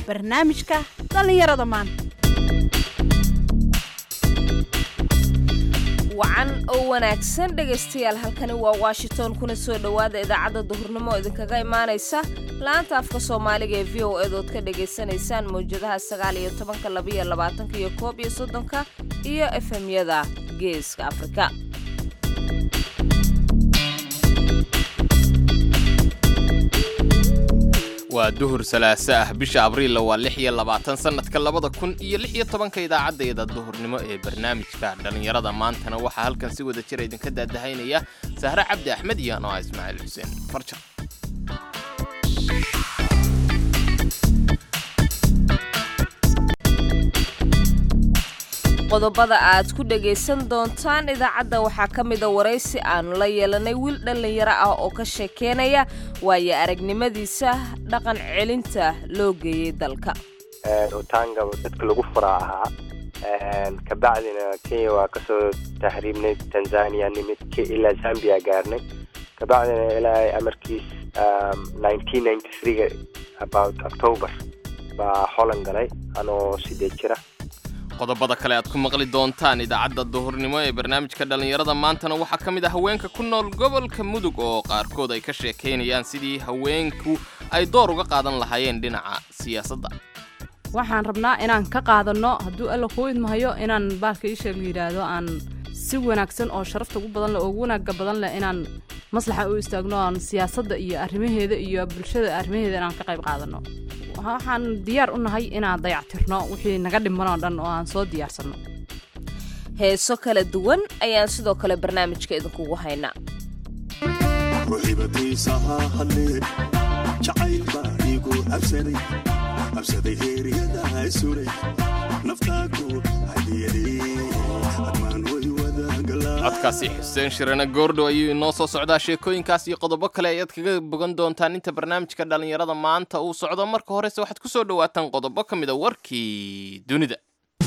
barnaamijka dhallinyarada maanta wacan oo wanaagsan dhegaystayaal halkani waa washington kuna soo dhowaada idaacadda duhurnimo oo idinkaga imaanaysa laanta afka soomaaliga ee v o edood ka dhagaysanaysaan mawjadaha sagaal iyo tobanka labaiyo labaatanka iyo koob iyo soddonka iyo efemyada geeska afrika waa duhur salaaso ah bisha abriilla waa lix iyo labaatan sannadka labada kun iyo lix iyo tobanka idaacaddeeda duhurnimo ee barnaamijka dhallinyarada maantana waxaa halkan si wada jira idinka daadahaynaya sahre cabdi axmed iyo anoa ismaaciil xuseen farjar qodobada aad ku dhagaysan doontaan idaacadda waxaa ka mida waraysi aanu la yeelanay wiil dhallinyaro ah oo ka sheekeynaya waayo aragnimadiisa dhaqan celinta loo geeyey dalka utanga dadka lagu furaa ahaa kabacdina kenya waa kasoo tahriibnay tanzania nimid ilaa zambia gaarnay kabacdina ilaa amarkiis ga about october baa holland galay anoo sideed jira qodobada kale aad ku maqli doontaan idaacadda duhurnimo ee barnaamijka dhallinyarada maantana waxaa ka mid ah haweenka ku nool gobolka mudug oo qaarkood ay ka sheekaynayaan sidii haweenku ay door uga qaadan lahaayeen dhinaca siyaasadda waxaan rabnaa inaan ka qaadanno hadduu alla kuu idmahayo inaan baalka isha la yidhaahdo aan si wanaagsan oo sharafta ugu badan leh oo ugu wanaaga badan leh inaan maslaxa u istaagno aan siyaasadda iyo arrimaheeda iyo bulshada arrimaheeda inaan ka qayb qaadanno waxaan diyaar u nahay inaan dayactirno wixii naga dhiman oo dhan oo aan soo diyaarsanno heeso kala duwan ayaan sidoo kale barnaamijka idinkugu haynaa ruxibatiisaha hadlee jacayl baa iigu absaday absaday heeriyada suray naftaaku hadiyadee admaan way wadagalaa codkaasi xuseen shirane goordhow ayuu inoo soo socdaa sheekooyinkaas iyo qodobo kale ayaad kaga bogan doontaan inta barnaamijka dhallinyarada maanta uu socdo marka horese waxaad ku soo dhowaataan qodobo ka mid a warkii dunida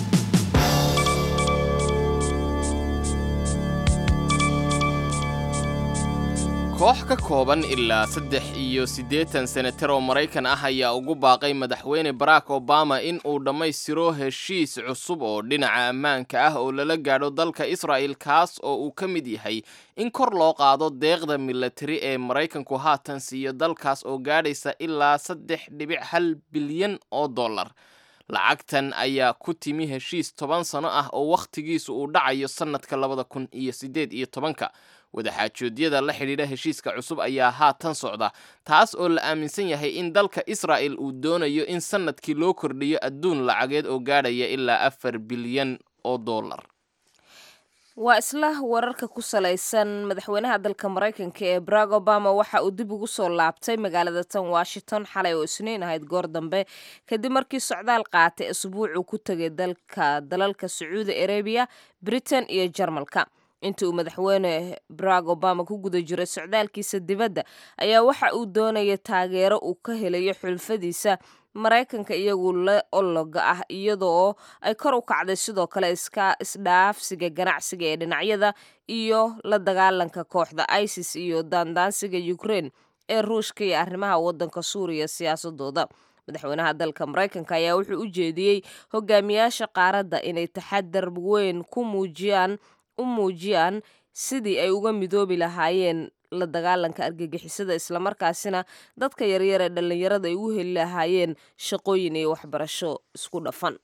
koox ka kooban ilaa saddex iyo siddeetan senatar oo maraykan ah ayaa ugu baaqay madaxweyne barack obama in uu dhammaystiro heshiis cusub oo dhinaca ammaanka ah oo lala gaadho dalka israa'el kaas oo uu ka mid yahay in kor loo qaado deeqda milatari ee maraykanku haatan siiyo dalkaas oo gaadhaysa ilaa saddex dhibic hal bilyan oo dollar lacagtan ayaa ku timi heshiis toban sano ah oo wakhtigiisu uu dhacayo sannadka labada kun iyo siddeed iyo tobanka wadaxaajoodyada la xidhiidha heshiiska cusub ayaa haatan socda taas oo la aaminsan yahay in dalka israa'el uu doonayo in sannadkii loo kordhiyo adduun lacageed oo gaadhaya ilaa afar bilyan oo dollar waa isla wararka ku salaysan madaxweynaha dalka maraykanka ee barack obama waxa uu dib ugu soo laabtay magaalada tan washington xalay oo isniin ahayd goor dambe kadib markii socdaal qaatay asbuucuu ku tegay dalka dalalka sacuudi arabiya britain iyo jarmalka inta uu madaxweyne barack obama ku guda jiray socdaalkiisa dibadda ayaa waxa uu doonaya taageero uu ka helayo xulfadiisa maraykanka iyagu la ologa ah iyadoo ay kor u kacday sidoo kale iska isdhaafsiga ganacsiga ee dhinacyada iyo la dagaalanka kooxda isis iyo daandaansiga ukraine ee ruushka iyo arrimaha waddanka suuriya siyaasadooda madaxweynaha dalka maraykanka ayaa wuxuu u jeediyey hogaamiyaasha qaaradda inay taxadar weyn ku muujiyaan u muujiyaan sidii ay uga midoobi lahaayeen la dagaalanka argagixisada islamarkaasina dadka yaryar ee dhallinyarada ay u heli lahaayeen shaqooyin iyo waxbarasho isku dhafan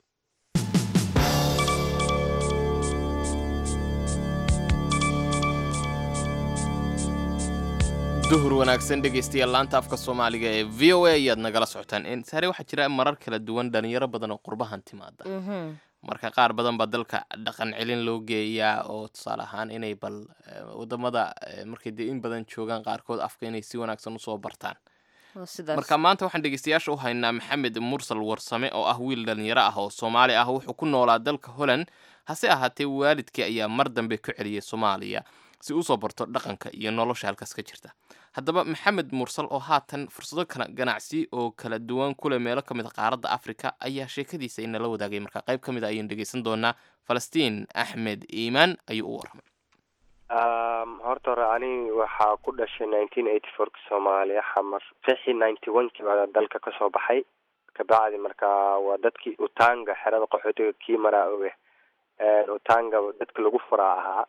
duhur wanaagsan dhegaystayaal laanta afka soomaaliga ee v o a ayaad nagala socotaan sare waxaa jira marar kala duwan dhalinyaro badan oo qurbahan timaada marka qaar badan baa dalka dhaqan celin loo geeyaa oo tusaale ahaan inay bal wadamada markay dee in badan joogaan qaarkood afka inay si wanaagsan usoo bartaan marka maanta waxaan dhegeystayaasha u haynaa maxamed mursal warsame oo ah wiil dhalinyaro ah oo soomaali ah wuxuu ku noolaa dalka holland hase ahaatee waalidkii ayaa mar dambe ku celiyay soomaaliya si usoo barto dhaqanka iyo nolosha halkaas ka jirta haddaba maxamed mursal oo haatan fursado kala ganacsi oo kala duwan kule meelo ka mid a qaaradda afrika ayaa sheekadiisa inala wadaagay marka qayb ka mid a ayaynu dhegeysan doonaa falastiin axmed iimaan ayuu u warramay horta hore ani waxaa ku dhashay nineteen eighty fourka soomaaliya xamar fixi ninety one kii baa dalka kasoo baxay kabacdi marka waa dadkii utanga xerada qaxootiga kii maraa oge utanga dadka lagu furaa ahaa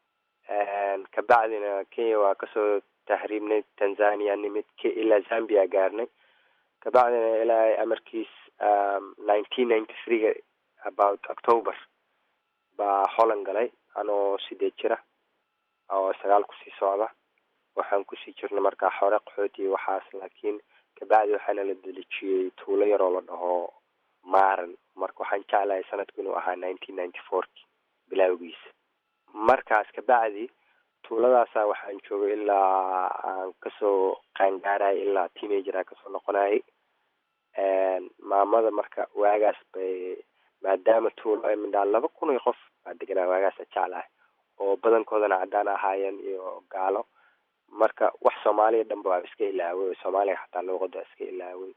kabacdina kenya waa kasoo tahriibnay tanzania nimid k ilaa zambia gaarnay kabacdina ilaa amarkiis nineteen ninety threega about october baa holland galay anoo sideed jira oo sagaal kusii socda waxaan kusii jirnay markaa xore qaxooti waxaas laakiin kabacdi waxaana la delijiyey tuulo yaroo la dhaho maran marka waxaan jeclahay sanadku inuu ahaa nineteen ninety fourki bilaawgiisa markaas kabacdi tuuladaasa waxaan joogay ilaa aan kasoo qaangaarayay ilaa teenager aan kasoo noqonayay maamada marka waagaas bay maadaama tuulo ay midhaa laba kun iyo qof baa deganaa waagaasa jeclahay oo badankoodana caddaan ahaayeen iyo gaalo marka wax soomaaliya dhanba waa iska ilaaway soomaaliya xataa luuqada iska ilaaway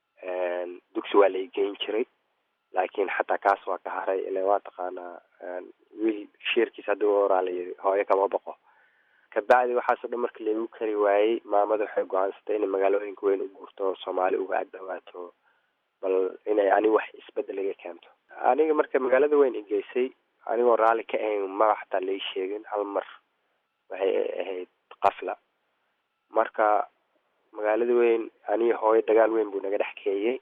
dugsi waa la igeyn jiray laakiin xataa kaas waa ka haray ila waa taqaanaa wiil sheerkiis haddii u oraa layiri hooyo kama boqo kabacdi waxaasoo dhan marka laigu kari waayey maamada waxay go-aansatay inay magaalooyinka weyn u guurto soomaali uga agdhawaato bal inay ani wax isbedel iga keento aniga marka magaalada weyn igeysay anigoo raalli ka ahayn magac xataa lai sheegin hal mar waxay ahayd qafla marka magaalada weyn aniga hooyo dagaal weyn buu naga dhex keeyey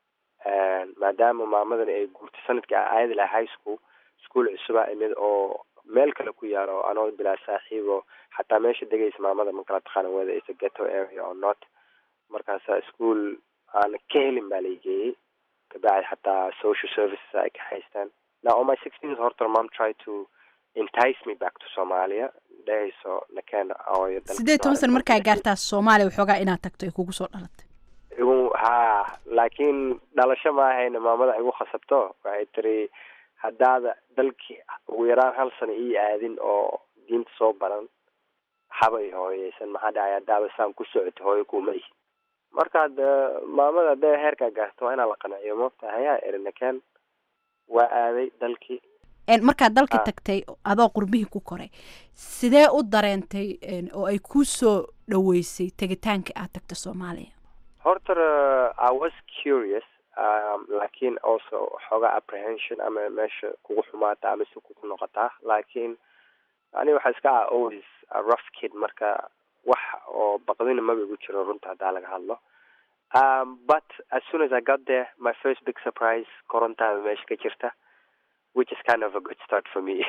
maadaama maamadana ay guurtay sanadkii aayadi laha high school school cusuba imid oo meel kale ku yaalo anoo bilaa saaxiibo xataa meesha degaysa maamada ma kala taqaana whether it's a ghetto area or not markaasa school aan ka helin baa la geeyey kabacdi xataa social services ay ka haystaan now on my sixteenth horta mom try to entice me back to somalia dhehayso nakeen ooyo sideed toban sana markaa gaartaa soomaaliya waxoogaa inaad tagto ay kugu soo dhalatay igu ha laakiin dhalasho ma ahayna maamada igu khasabto waxay tiri haddaada dalkii ugu yaraan hal sano ii aadin oo diinta soo baran haba i hooyeysan maxaa dhacay haddaaba saan ku socoto hooyo kuma ihi markaad maamada hadday heerkaa gaarto waa inaa la qanciyo moogta hayaa erinakeen waa aaday dalkii markaad dalka tagtay adoo qurbihii ku koray sidee u dareentay oo ay ku soo dhaweysay tegitaanka aad tagta soomaaliya horta i was curious um, laakiin also xoogaa apprehension ama meesha kugu xumaata ama si kugu noqotaa laakiin ani waxaa iska ah always a rough kid marka wax oo baqdina maba igu jiro runta haddaa laga hadlo um, but as soon as i got there my first big surprise korontaada meesha ka jirta which is kind of a good start for me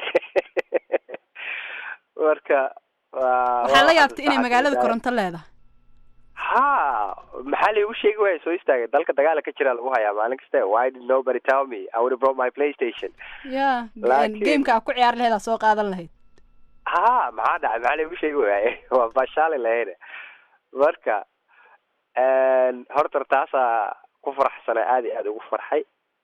marka waxaa la yaabtay inay magaalada koronto leedahay ha maxaa laigu sheegi waaya soo istaagay dalka dagaala ka jira lagu hayaa maalin kaste why did nobody tell me i would have brought my playstation ya gameka a ku ciyaar laheed aa soo qaadan lahayd ha maxaa dhacay maxaa laigu sheegi waaye waa bashaali lahayne marka horta taasaa ku faraxsana aada iyo aada ugu farxay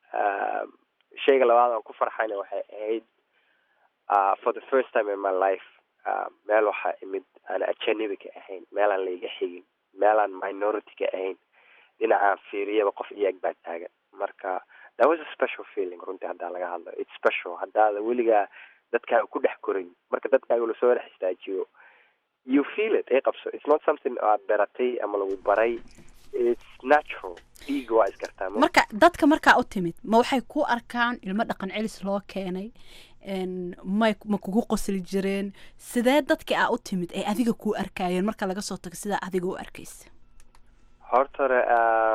shayga labaad aan ku farxayna waxay ahayd for the first time in my life meel waxaa imid aan ajanibi ka ahayn meelaan laiga xigin meelaan minority ka ahayn dhinacaan fiiriyaba qof iyag baa taagan marka that was a special feeling runtii haddaa laga hadlo it's special haddaada weligaa dadkaaga ku dhex korin marka dadkaaga lasoo dhex istaajiyo you feel it ay qabso it's not something aad beratay ama lagu baray it's natural dhiiga waa isgartaa marka dadka markaa u timid ma waxay ku arkaan ilmo dhaqan celis loo keenay may ma kugu qosli jireen sidee dadka aa u timid ay adiga kuu arkaayeen marka laga soo tago sidaa adiga u arkaysa horta hore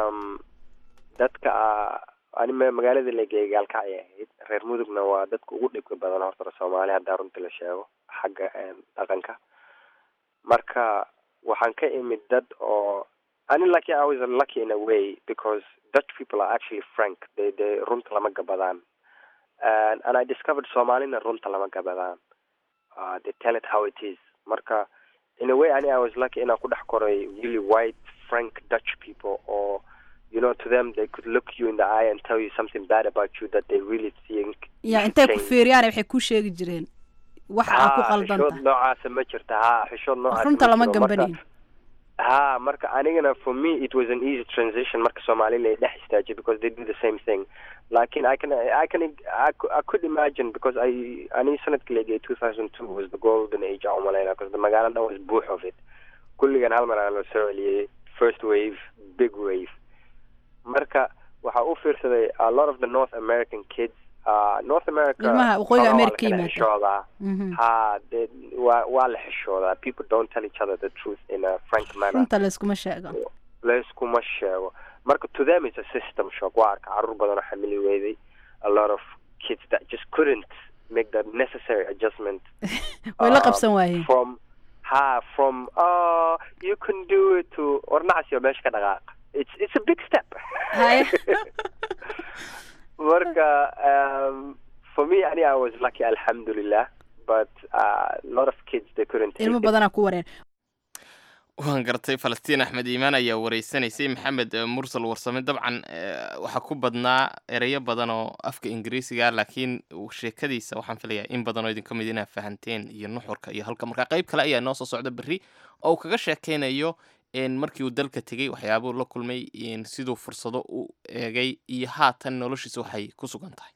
dadka ani magaalada legeey gaalkacay ahayd reer mudugna waa dadka ugu dhibka badan horta hore soomaali haddaa runtii la sheego xagga dhaqanka marka waxaan ka imid dad oo ani lucky I was lucky in a way because Dutch people are actually frank they they runta lama gabadaan and and I discovered Somalina runta lama gabadaan uh, they tell it how it is marka in a way ani I was lucky inaan ku dhex koray really white frank Dutch people or you know to them they could look you in the eye and tell you something bad about you that they really think ya intay ku fiiriyaan waxay ku sheegi jireen wax aa ku qaldan xishood noocaasa ma jirta ha xishood noocaas runta lama gambanayn ha marka anigana for me it was an easy transition marka Somali lay dhex istaajiy because they do the same thing lakin I can I can I, I could imagine because I ani sanadkii legay 2002 was the golden age aan umalayna because the magaalada dhan was buux of it kulligan hal mar aan la soo celiyay first wave big wave marka waxaa u fiirsaday a lot of the north american kids uh, north america Ilmaha waqooyiga xogaa waa America la kala yimaada. xishoodaa Mhm. ha de waa waa la xishoodaa people don't tell each other the truth in a frank manner runta layskuma sheego layskuma sheego marka to them it's a system shock waa arka carruur badan oo xamili weyday a lot of kids that just couldn't make the necessary adjustment way la uh, qabsan waayeen from ha from uh you can do it to ornacsiyo meesha ka dhaqaaq it's it's a big step Haye. marka um, for me ani I was lucky alhamdulillah but uh, a lot of kids they couldn't take ilmo it. badanaa ku wareen waan gartay falastiin axmed iimaan ayaa wareysanaysay maxamed eh, mursal warsame dabcan eh, waxaa ku badnaa ereyo badan oo afka ingiriisiga laakiin uu sheekadiisa waxaan filayaa in badan oo idinka mid inaa fahanteen iyo nuxurka iyo halka marka qayb kale ayaa noo soo socda berri oo uu kaga sheekeynayo en markii uu dalka tegey waxyaabuu la kulmay en siduu fursado u eegay iyo haatan noloshiisa waxay ku sugan tahay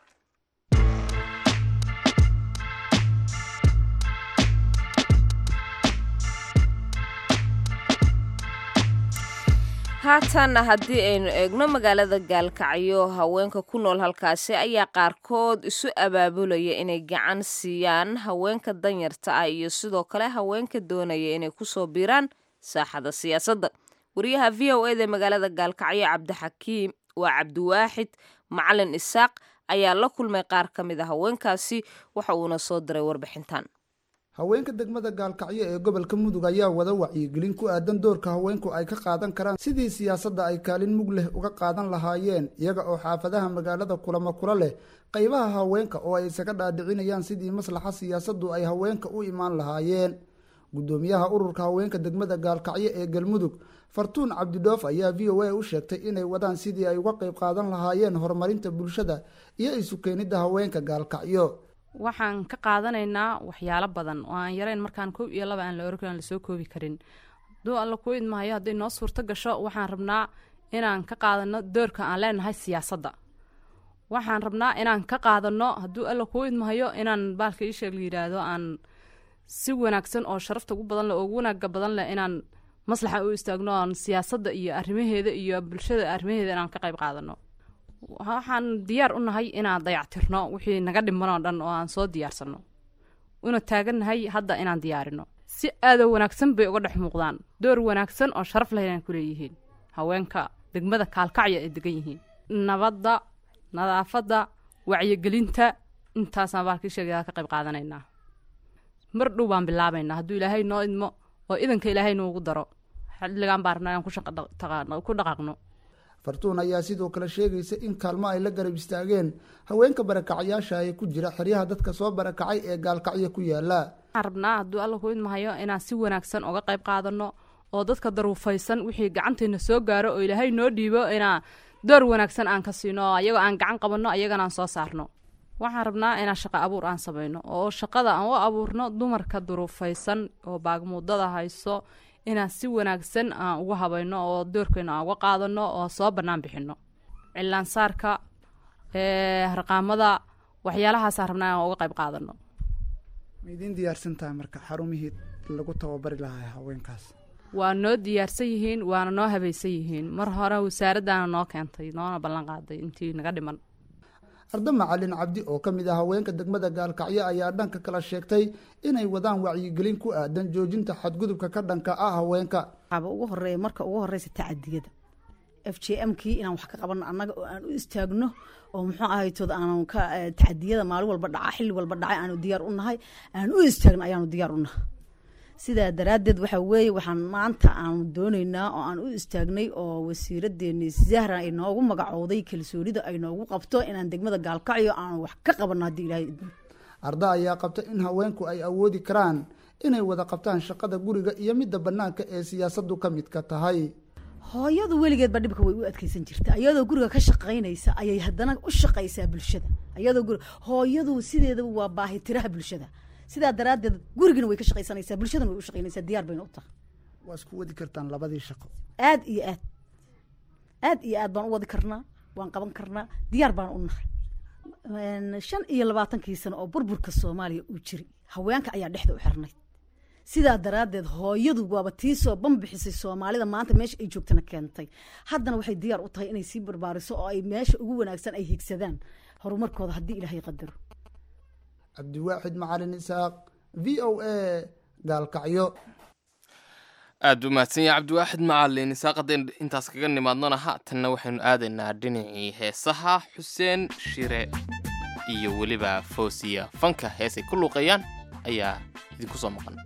haatanna haddii aynu eegno magaalada gaalkacyo haweenka ku nool halkaasi ayaa qaarkood isu abaabulaya inay gacan siiyaan haweenka danyarta ah iyo sidoo kale haweenka doonaya inay kusoo biiraan saaxada siyaasadda wariyaha v o eda magaalada gaalkacyo cabdixakiim waa cabdiwaaxid macalin isaaq ayaa la kulmay qaar ka mid a haweenkaasi waxa uuna soo diray warbixintan haweenka degmada gaalkacyo ee gobolka mudug ayaa wada wacyigelin ku aadan doorka haweenku ay ka qaadan karaan sidii siyaasadda ay kaalin mug leh uga qaadan lahaayeen iyaga oo xaafadaha magaalada kulamo kula leh qaybaha haweenka oo ay isaga dhaadhicinayaan sidii maslaxa siyaasaddu ay haweenka u imaan lahaayeen guddoomiyaha ururka haweenka degmada gaalkacyo ee galmudug fartuun cabdidhoof ayaa v o a u sheegtay inay wadaan sidii ay uga qayb qaadan lahaayeen horumarinta bulshada iyo isu keenidda haweenka gaalkacyo waxaan ka qaadanaynaa waxyaalo badan oo aan yarayn markaan kow iyo laba aan la oran karin aan lasoo koobi karin hadduu alla kuu idmahayo hadday noo suurto gasho waxaan rabnaa inaan ka qaadano doorka aan leenahay siyaasadda waxaan rabnaa inaan ka qaadano hadduu alla kuu idmahayo inaan baalka iisheeg la yidhaahdo aan si wanaagsan oo sharafta ugu badan leh oo ugu wanaaga badan leh inaan maslaxa u istaagno aan siyaasadda iyo arrimaheeda iyo bulshada arrimaheeda inaan ka qayb qaadano waxaan diyaar u nahay inaan dayactirno wixii naga dhiman oo dhan oo aan soo diyaarsano una taagannahay hadda inaan diyaarino si aadoo wanaagsan bay uga dhex muuqdaan door wanaagsan oo sharaf leh inaan ku leeyihiin haweenka degmada kaalkacya ay degan yihiin nabadda nadaafadda wacyigelinta intaasaan baalkii sheegaya ka qayb qaadanaynaa mar dhow baan bilaabaynaa hadduu ilaahay noo idmo oo idanka ilaahay noogu daro xilligaan baan rabnaa inaan ku shaqa dhaq- taqa- ku dhaqaaqno fartuun ayaa sidoo kale sheegaysa in kaalmo ay la garab istaageen haweenka barakacayaasha ee ku jira xeryaha dadka soo barakacay ee gaalkacyo ku yaala waxaan rabnaa hadduu alla ku idmahayo inaan si wanaagsan uga qayb qaadano oo dadka daruufaysan wixii gacantayna soo gaaro oo ilaahay noo dhiibo inaan door wanaagsan aan ka siino oo ayagoo aan gacan qabanno ayagana aan soo saarno waxaan rabnaa inaan shaqo abuur aan samayno oo shaqada aan u abuurno dumarka duruufaysan oo baagmuudada hayso inaan si wanaagsan aan uga habayno oo doorkeena aan uga qaadano oo soo bannaan bixino cilaansaarka ee harqaamada waxyaalahaasaan rabnaa inaan uga qayb qaadano ma idiin diyaarsan tahay marka xarumihii lagu tababari lahaa haweenkaas waa noo diyaarsan yihiin waana noo habaysan yihiin mar hore wasaaraddaana noo keentay noona ballan qaaday intii naga dhiman arda macalin cabdi oo ka mid ah haweenka degmada gaalkacyo ayaa dhanka kala sheegtay inay wadaan wacyigelin ku aadan joojinta xadgudubka ka dhanka ah haweenka waxaaba ugu horeeya marka ugu horeysa tacadiyada f j m kii inaan wax ka qabanno annaga oo aan u istaagno oo muxuu ahaytood aanu ka eh, tacadiyada maalin walba dhaca xilli walba dhacay aanu diyaar u nahay aan u istaagno ayaanu diyaar u nahay sidaa daraaddeed waxaa weeye waxaan maanta aanu doonaynaa oo aan u istaagnay oo wasiiradeeni zahra ay noogu magacowday kalsoonida ay noogu qabto inaan degmada gaalkacyo aanu wax ka qabanno haddii ilaahay idmo arda ayaa qabta in haweenku ay awoodi karaan inay wada qabtaan shaqada guriga iyo midda bannaanka ee siyaasaddu ka midka tahay hooyadu weligeedba dhibka way u adkeysan jirta ayadoo guriga ka shaqaynaysa ayay haddana u shaqaysaa bulshada ayadoo guri hooyadu sideedaba waa baahi tiraha bulshada sidaa daraaddeed gurigana way ka shaqaysanaysaa bulshadana way u shaqaynaysaa diyaar bayna u tahay waa isku wadi kartaan labadii shaqo aad iyo aad aad iyo aad baan u wadi karnaa waan qaban karnaa diyaar baan u nahay Een, shan iyo labaatankii sano oo burburka soomaaliya uu jiray haweenka ayaa dhexda u xirnayd sidaa daraaddeed hooyadu waaba tii soo banbixisay soomaalida maanta meesha ay joogtana keentay haddana waxay diyaar u tahay inay sii barbaariso oo ay meesha ugu wanaagsan ay higsadaan horumarkooda haddii ilaahay qadaro cabdiwaaxid macalin isaaq v o a gaalkacyo aada u mahadsan yahay cabdiwaaxid macalin isaaq haddaynu intaas kaga nimaadnona haatanna waxaynu aadaynaa dhinacii heesaha xuseen shire iyo weliba foosiya fanka heesay ku luuqayaan ayaa idinku soo maqan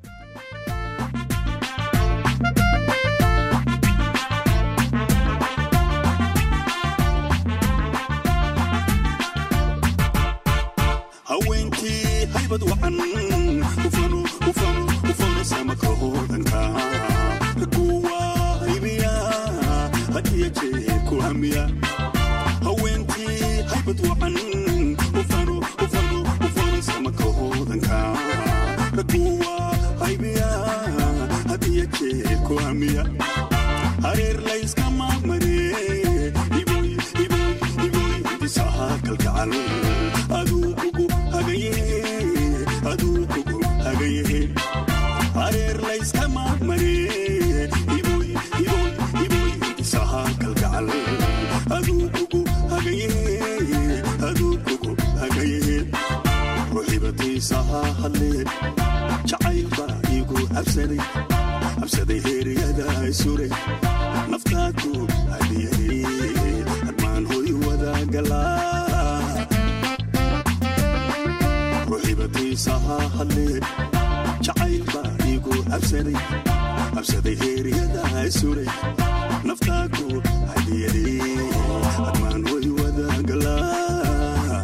haweenkii haybad wacan ufano ufano ufano samaka hoodanka kuwa haybiya hadiya jee ku hamiya haweenkii haybad wacan ufano ufano ufano samaka hoodanka kuwa haybiya hadiya jee ku hamiya hareer layskama mare iboy iboy iboy disaha kalgacal aduu kugu hagaye aduu kugu hagaye hareer layskama mare iboy iboy iboy disaha kalgacal aduu kugu hagaye aduu kugu hagaye ruxibatiisaha hadlee jacayl baa igu cabsaday cabsaday heeryada suray naftaadu hadiyay hadmaan hoy wadagalaa ruxibatiisaha hadlee jacayl baa igu cabsaday cabsaday heeryada suray naftaadu hadiyay hadmaan hoy wadagalaa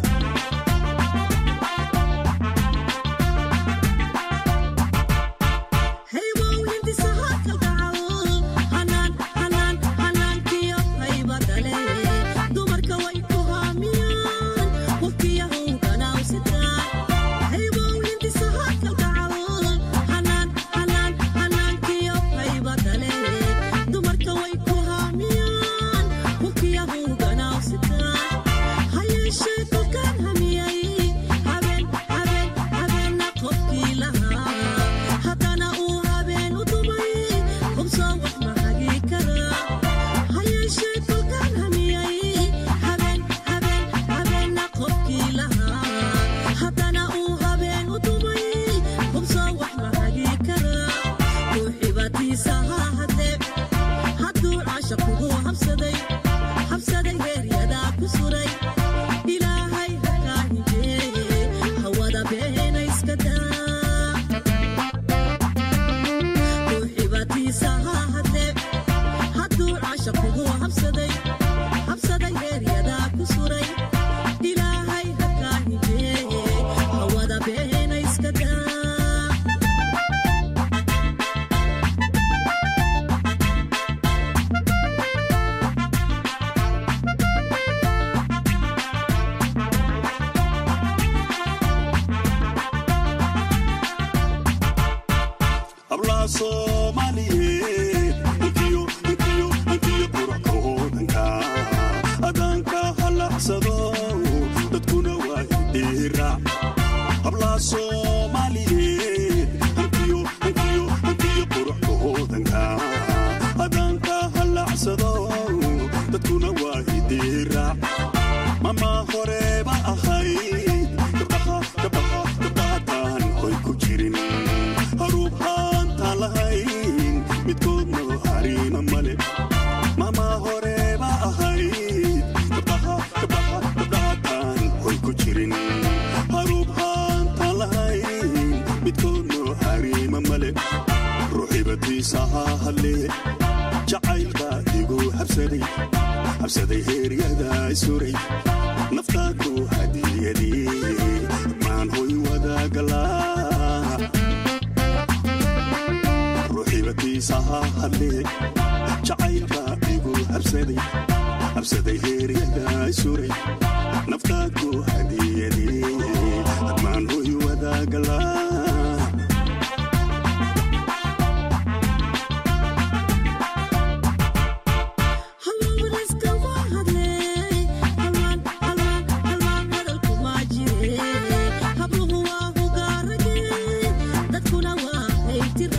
Habluhu waa hugaarage dadkuna waa hayti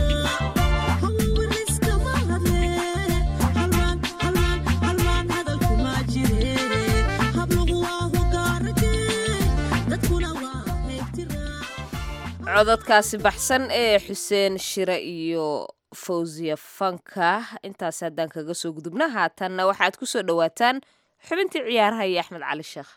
codadkaasi baxsan ee xuseen shire iyo fawsiya fanka intaas haddaan kaga soo gudubna haatanna waxaad ku soo dhowaataan xubintii ciyaaraha iyo axmed cali sheekh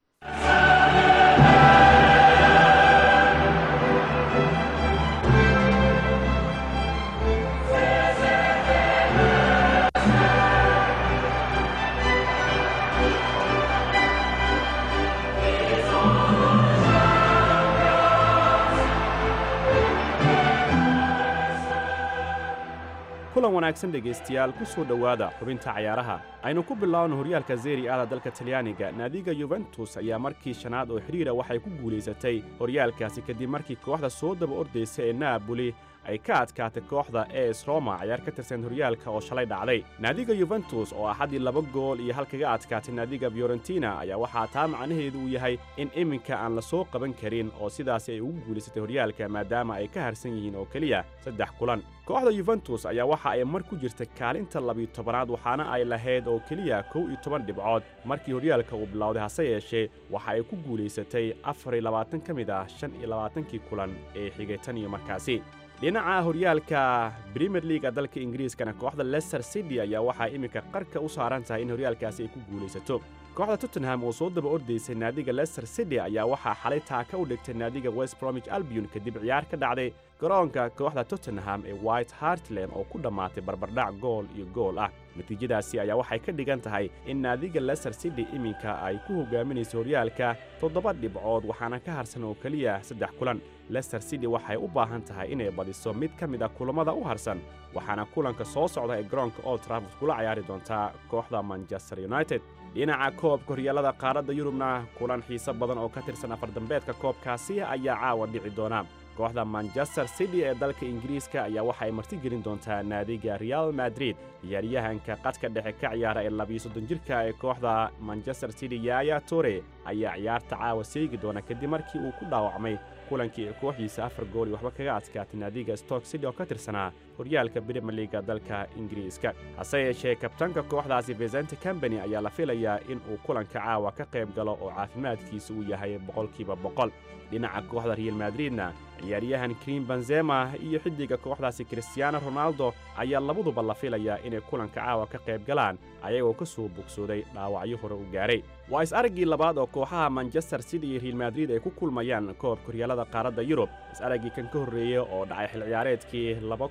kulan wanaagsan dhegaystayaal ku soo dhowaada xubinta cayaaraha aynu ku bilaawno horyaalka zeri aada dalka talyaaniga naadiga yuventus ayaa markii shanaad oo xidhiira waxay ku guulaysatay horyaalkaasi kadib markii kooxda soo daba ordaysa ee naaboli ay ka adkaatay kooxda es roma cayaar ka tirsan horyaalka oo shalay dhacday naadiga yuventus oo axaddii laba gool iyo hal kaga adkaatay naadiga fiorentina ayaa waxaa taa macnaheedu uu yahay in iminka aan la soo qaban karin oo sidaasi ay ugu guulaysatay horyaalka maadaama ay ka harsan yihiin oo keliya saddex kulan kooxda yuventus ayaa waxa ay mar ku jirta kaalinta labiyo tobanaad waxaana ay lahayd oo keliya kow iyo toban dhibcood markii horyaalka uu bilowday hase yeeshee waxa ay ku guulaysatay afar iyo labaatan ka mid ah shan iyo labaatankii kulan ee xigay tan iyo markaasi dhinaca horyaalka brimier leaga dalka ingiriiskana kooxda leicester city ayaa waxaa iminka qarka u saaran tahay in horyaalkaasi ay ku guulaysato kooxda tottenham oo soo daba ordaysay naadiga leicester city ayaa waxaa xalay taaka u dhigtay naadiga west bromich albion kadib ciyaar ka dhacday garoonka kooxda tottenham ee white hartland oo ku dhammaatay barbardhac gool iyo gool ah natiijadaasi ayaa waxay ka dhigan tahay in naadiga leicester city iminka ay ku hogaaminayso horyaalka toddoba dhibcood waxaana ka harsan oo keliya saddex kulan leicester city waxay u baahan tahay inay badiso mid ka mid a kulammada u harsan waxaana kulanka soo socda ee garoonka old trafford kula ciyaari doontaa kooxda manchester united dhinaca koobka horyaalada qaaradda yurubna kulan xiise badan oo ka tirsan afardambeedka koobkaasi ayaa caawa dhici doona kooxda manchester city ee dalka ingiriiska ayaa waxa ay martigelin doontaa naadiga real madrid ciyaaryahanka qadka dhexe ka ciyaara ee labiyo soddon jirka ee kooxda manchester city yaaya tore ayaa ciyaarta caawa seegi doona kadib markii uu ku dhaawacmay kulankii ee kooxdiisa afar gool iyo waxba kaga adkaatay naadiga stoke city oo ka tirsanaa horyaalka brimier liga dalka ingiriiska hase yeeshee kabtanka kooxdaasi vesente combany ayaa la filayaa in uu kulanka caawa ka qayb galo oo caafimaadkiisa uu yahay boqolkiiba boqol dhinaca kooxda real madridna ciyaaryahan krim benzema iyo xiddiga kooxdaasi kristiaano ronaldo ayaa labaduba la filayaa inay kulanka caawa ka qayb galaan ayagoo ka soo bogsooday dhaawacyo hore u gaaray waa is-araggii labaad oo kooxaha manchester city iyo real madrid ay ku kulmayaan koobka horyaalada qaaradda yurub is-araggii kan ka horreeyey oo dhacay xil ciyaareedkii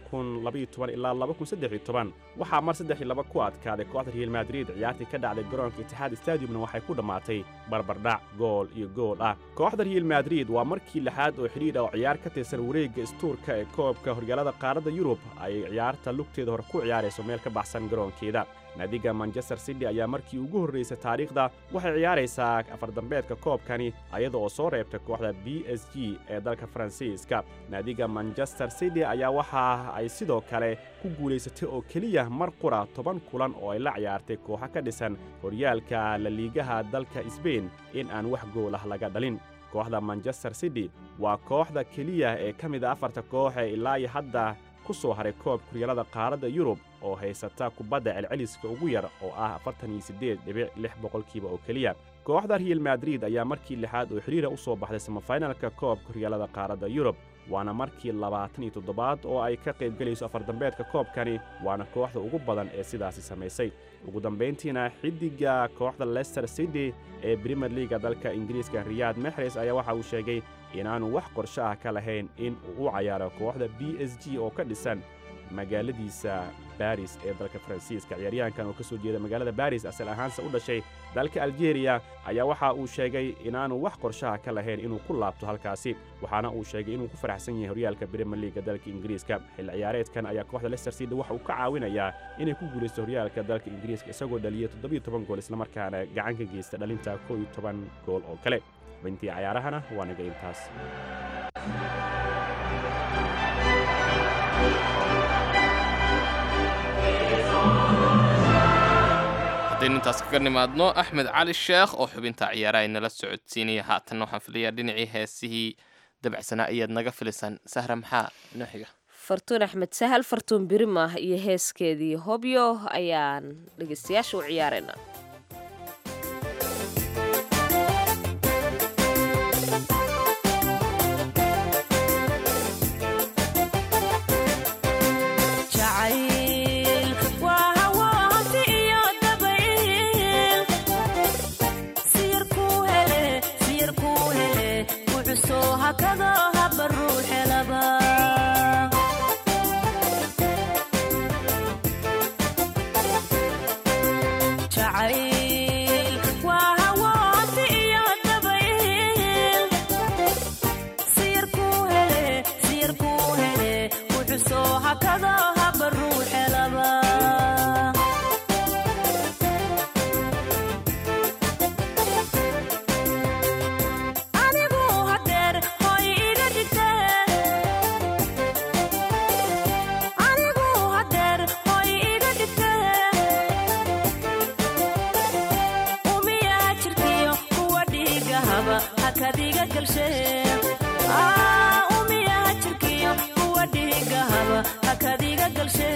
ilaa waxaa mar saddex iyo laba ku adkaaday kooxda real madrid ciyaartii ka dhacday garoonka itixaad stadiumna waxay ku dhammaatay barbardhac gool iyo gool ah kooxda real madrid waa markii lixaad oo xidhiidh oo ciyaar ka tirsan wareegga istuurka ee koobka horyaalada qaaradda yurub ay ciyaarta lugteeda hore ku ciyaarayso meel ka baxsan garoonkeeda naadiga manchester city ayaa markii ugu horraysay taariikhda waxay ciyaaraysaa afardambeedka koobkani ayada oo soo reebtay kooxda b s g ee dalka faransiiska naadiga manchester city ayaa waxa ay sidoo kale ku guulaysatay oo keliya mar qura toban kulan oo ay la ciyaartay kooxo ka dhisan horyaalka laliigaha dalka sbain in aan wax goolah laga dhalin kooxda manchester city waa kooxda keliya ee ka mid a afarta koox ee ilaa iyo hadda ku soo haray koobka horyaalada qaaradda yurub oo haysata kubadda celceliska ugu yar oo ah afartan iyo siddeed dhibic lix boqolkiiba oo keliya kooxda real madrid ayaa markii lixaad oo xidhiira u soo baxday samafinalka koobka horyaalada qaaradda yurub waana markii labaatan iyo toddobaad oo ay ka qaybgelayso afardambeedka koobkani waana kooxda ugu badan ee sidaasi samaysay ugu dambayntiina xiddiga kooxda leicester city ee brimier liga dalka ingiriiska riyaad mexres ayaa waxa uu sheegay inaanu wax qorsho ah ka lahayn in uu u cayaaro kooxda b s g oo ka dhisan magaaladiisa baris ee dalka faransiiska ciyaaryahankan oo ka soo jeeda magaalada baris asal ahaanse u dhashay dalka aljeeriya ayaa waxa uu sheegay inaanu wax qorshaha ka lahayn inuu ku laabto halkaasi waxaana uu sheegay inuu ku faraxsan yahay horyaalka brimier liga dalka ingiriiska xil ciyaareedkan ayaa kooxda leicester city waxa uu ka caawinayaa inay ku guulaysto horyaalka dalka ingiriiska isagoo dhaliyay toddobiyo toban gool islamarkaana gacan ka geysta dhalinta kow iyo toban gool oo kale xubintii cayaarahana waa naga intaas haddaynu intaas kaga nimaadno axmed cali sheekh oo xubinta ciyaaraha inala socodsiinaya haatanna waxaan filayaa dhinacii heesihii dabacsanaa ayaad naga filisaan sahra maxaa inoo xiga fartuun axmed sahal fartuun birimah iyo heeskeedii hobyo ayaan dhegaystayaasha u ciyaarayna galshe Aa, umiyaha jirkiyo kuwa dhigahaba hakadiga galshe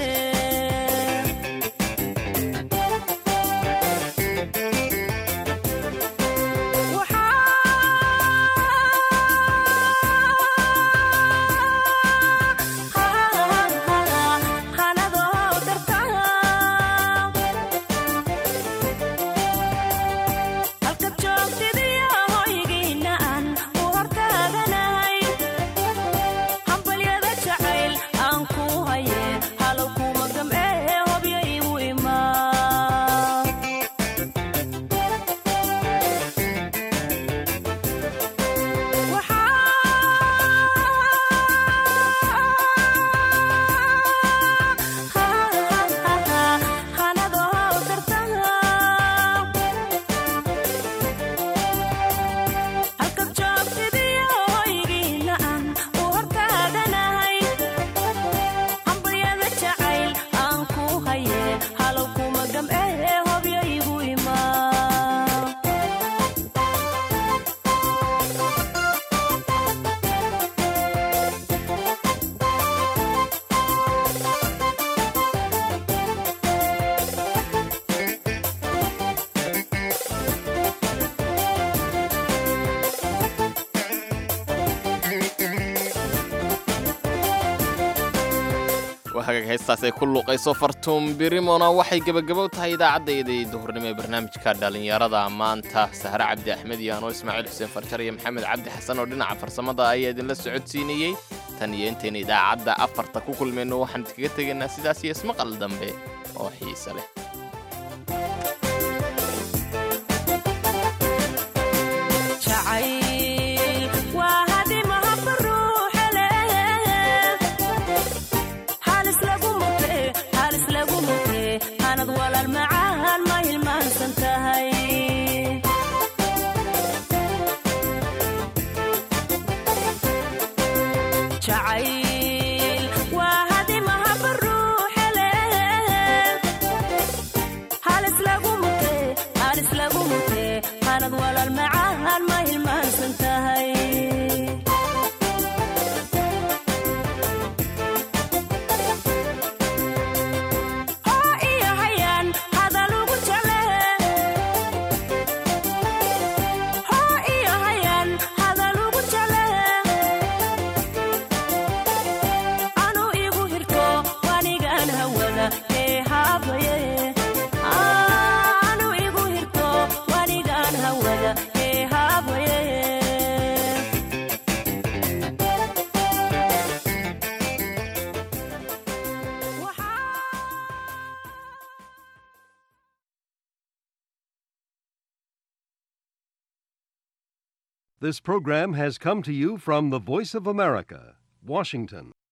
halka joogtidiyo hoygiina aan u hortaaganahay hambalyada jacayl aan ku haye halow kuma gam'ee hobyo igu imaa halka joogtidiyo hoygiina aan u hortaaganahay hambalyada jacayl aan ku haye halow kuma gam'ee hobyo igu imaa waa hagaag heestaas ay ku luuqayso fartuun birimona waxay gebagabow tahay idaacaddayda duhurnimo ee barnaamijka dhallinyarada maanta sahre cabdi axmed iyo anoo ismaaciil xuseen farjar iyo maxamed cabdi xasan oo dhinaca farsamada ayaa idinla socodsiinayey tan iyo intayna idaacadda afarta ku kulmayno waxaan idkaga tegaynaa sidaas iyo ismaqal dambe oo xiise leh jacayl waa hadimaha baruuxe leh halis lagu mute halis lagu mute hanad walaal macaan ma hilmaansan tahay jacayl waa hadimaha baruuxe leh halis lagu mute halis lagu mute hanad walaal macaan ma hilmaansan tahay oo iyo hayaan hadal ugu jale oo iyo hayaan hadal ugu jale anu igu hirto wanigaan hawada ee haabaye anu igu hirto wanigaan hawada ee haabaye This program has come to you from the Voice of America, Washington.